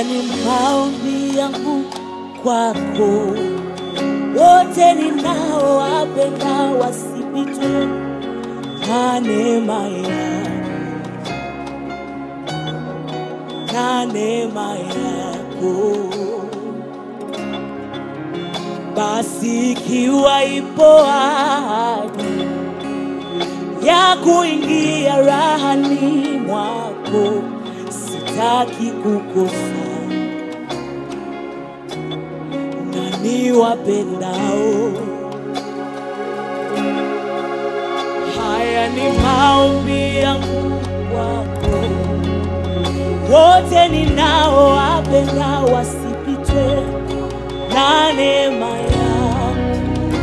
ni maombi yangu kwako, wote ninaowapenda wasipitwe na neema yako, na neema yako. Basi ikiwa ipo ahadi ya kuingia rahani mwako, sitaki kukosa na niwapendao. Haya ni maombi yangu kwako, wote ninaowapenda wasipitwe na neema yako,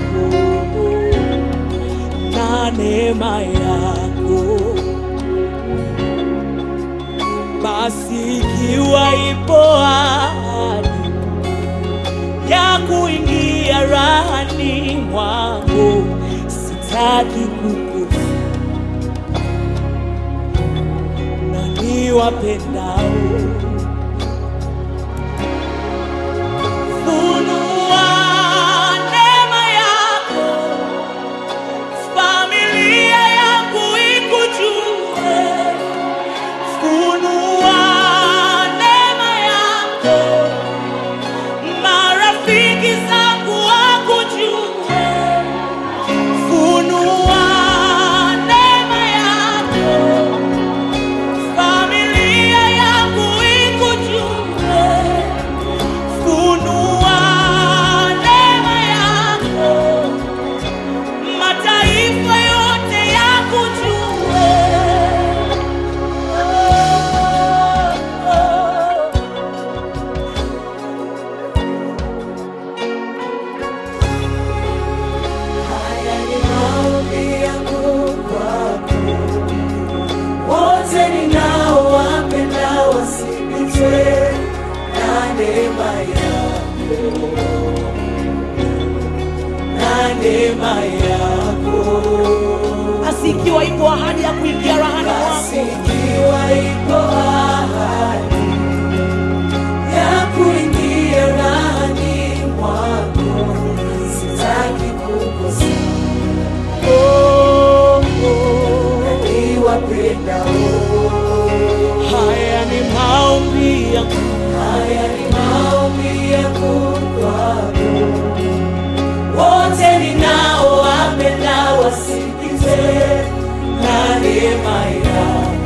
na neema yako. Basi ikiwa ipo ahadi ya kuingia rahani mwangu, sitaki kukosa na niwapendao. Funua neema yako, familia yangu ikujue. Funua neema yako, marafiki zangu wakujue. Funua neema yako, familia yangu ikujue. Funua neema yako, mataifa yote yakujue. Oh, oh. Haya ni maombi yangu kwako, wote ninaowapenda wasipitwe na neema yako, na neema yako. Basi ikiwa ipo ahadi ya kuingia rahani Basi mwako, ikiwa ipo ahadi ya kuingia ndani mwako, sitaki kukosa oh, oh. niwapendao. haya ni maombi yangu Haya ni maombi yangu kwako, wote ninaowapenda wasikize na neema yako,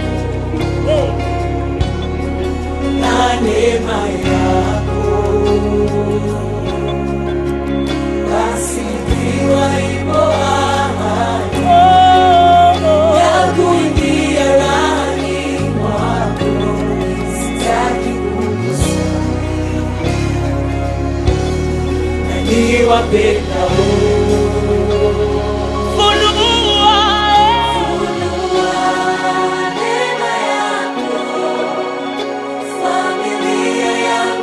na neema yako. Basi ikiwa ipo ahadi ya kuingia ndani mwako, sitaki kukosa na niwapendao. Funua, Neema yako, familia yangu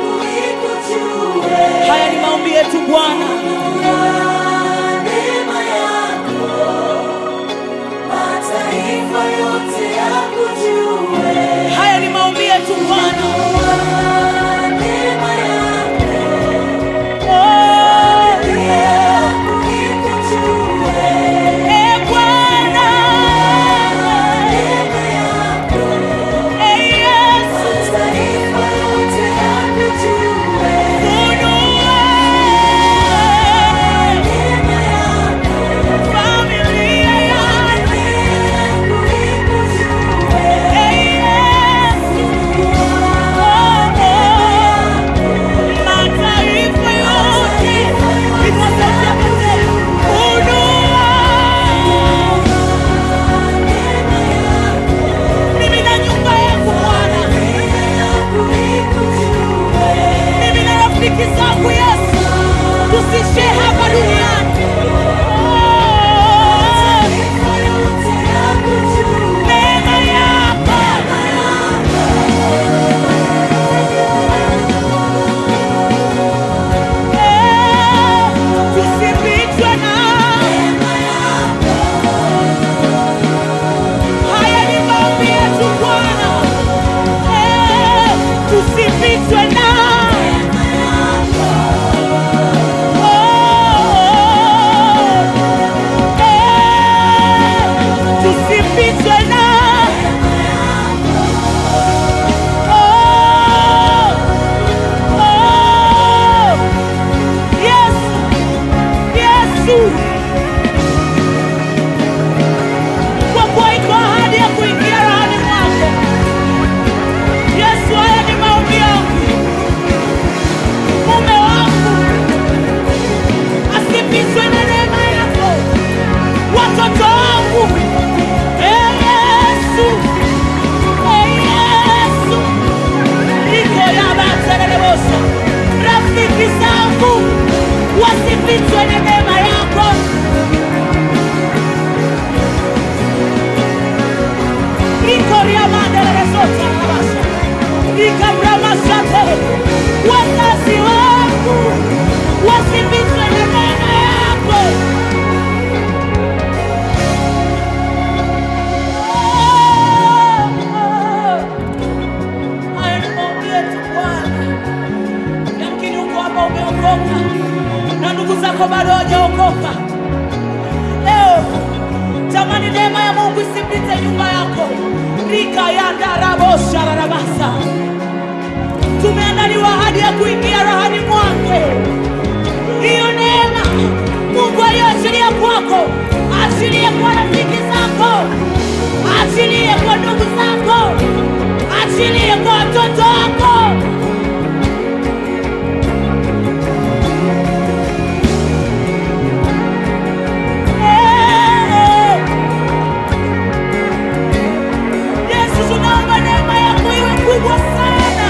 Natamani neema ya Mungu isipite nyumba yako. Rika ya ndarabosha rarabasa. Tumeandaliwa ahadi ya kuingia rahani mwake. Hiyo neema Mungu aliyoachilia kwako, achilie kwa rafiki zako, achilie kwa ndugu zako, achilie kwa watoto wako. Eh. Yesu, tunaomba neema yako iwe kubwa sana.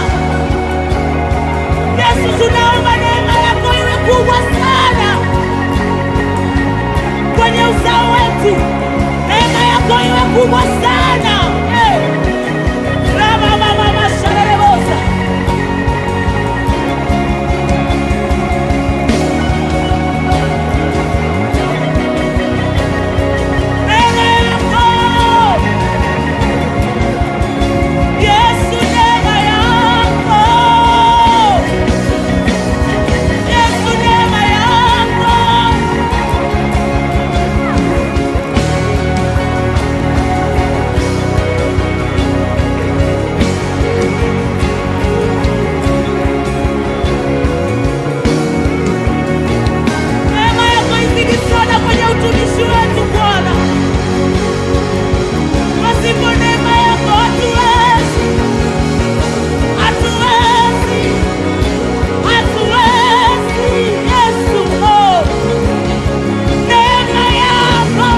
Yesu, tunaomba neema yako iwe kubwa sana kwenye uzao wetu, neema yako iwe kubwa sana. Eh. Rama mama masharebosa. Neema yako Yesu, neema yako Yesu, neema yako neema yako izidi sana kwenye utumishi wetu Bwana. Pasipo neema yako hatuwezi, hatuwezi, hatuwezi. Yesu, oh, neema yako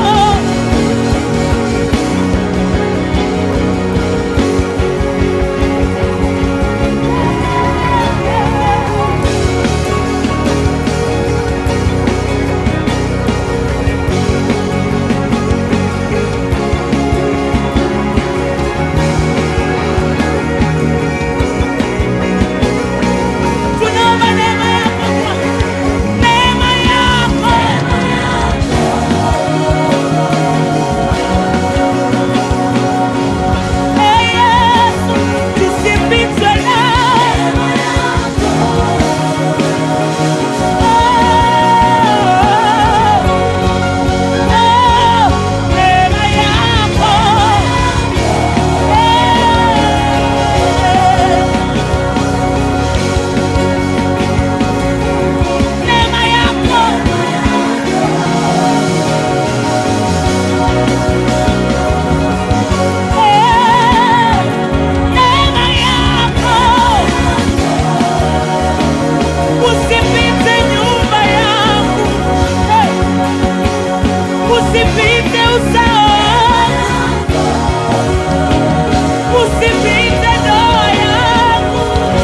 tunaomba neema yako Bwana, neema yako Ee Yesu, tusipitwe nawe. Oh, oh, neema yako. Eh, neema yako. Eh, neema yako. Usipite nyumba yangu. Eh, Usipite uzao wangu. Usipite ndoa yangu.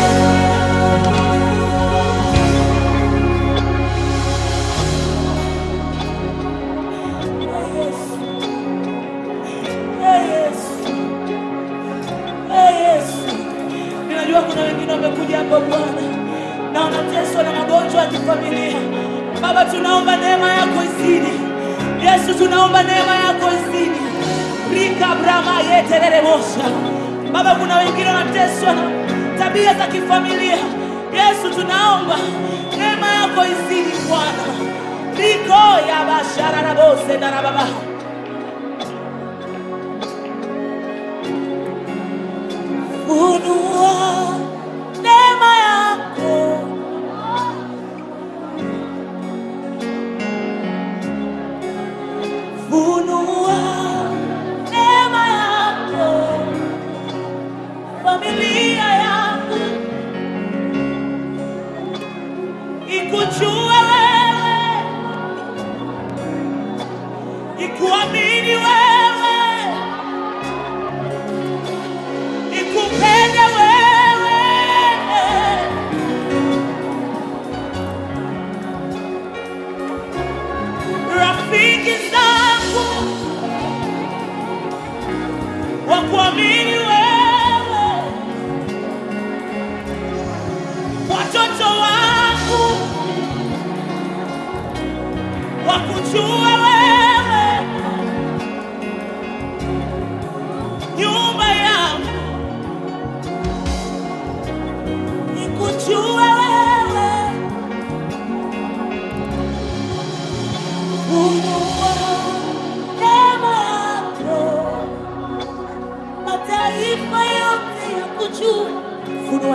Ee Yesu. Ee Yesu. Ninajua kuna wengine wamekuja hapa Bwana na wanateswa na magonjwa ya kifamilia. Baba, tunaomba neema yako izidi. Yesu, tunaomba neema yako izidi. Rika brama yeterere mosha. Baba, kuna wengine wanateswa na tabia za kifamilia. Yesu, tunaomba neema yako izidi Bwana. Riko ya bashara na bose na baba. Funua neema yako funua neema yako familia yangu ikujue wewe ikuamini wewe ikupende wewe rafiki zangu wakuamini wewe watoto wangu wakujue wewe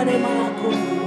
neema yako